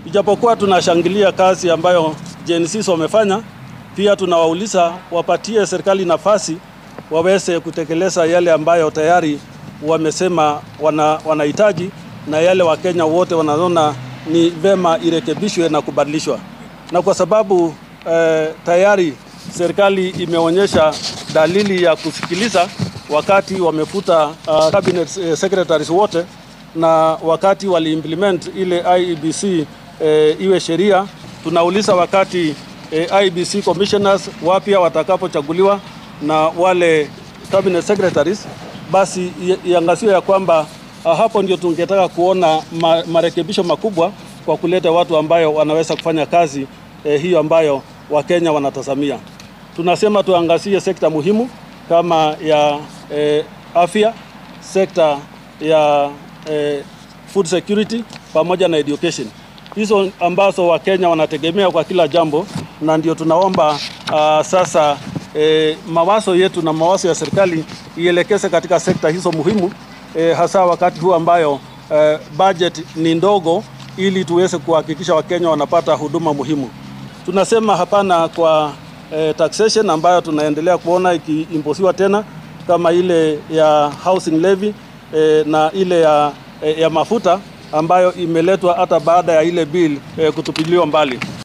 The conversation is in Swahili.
Ijapokuwa tunashangilia kazi ambayo Gen Z wamefanya, pia tunawauliza wapatie serikali nafasi waweze kutekeleza yale ambayo tayari wamesema wana, wanahitaji na yale Wakenya wote wanaona ni vema irekebishwe na kubadilishwa, na kwa sababu eh, tayari serikali imeonyesha dalili ya kusikiliza wakati wamefuta uh, cabinet eh, secretaries wote na wakati waliimplement ile IEBC eh, iwe sheria. Tunauliza wakati eh, IEBC commissioners wapya watakapochaguliwa na wale cabinet secretaries, basi iangaziwe ya kwamba uh, hapo ndio tungetaka kuona ma, marekebisho makubwa kwa kuleta watu ambayo wanaweza kufanya kazi eh, hiyo ambayo Wakenya wanatazamia. Tunasema tuangazie sekta muhimu kama ya eh, afya, sekta ya eh, food security pamoja na education, hizo ambazo Wakenya wanategemea kwa kila jambo, na ndio tunaomba uh, sasa eh, mawazo yetu na mawazo ya serikali ielekeze katika sekta hizo muhimu eh, hasa wakati huu ambayo eh, budget ni ndogo, ili tuweze kuhakikisha Wakenya wanapata huduma muhimu. Tunasema hapana kwa eh, taxation ambayo tunaendelea kuona ikiimposiwa tena kama ile ya housing levy eh, na ile ya, eh, ya mafuta ambayo imeletwa hata baada ya ile bill eh, kutupiliwa mbali.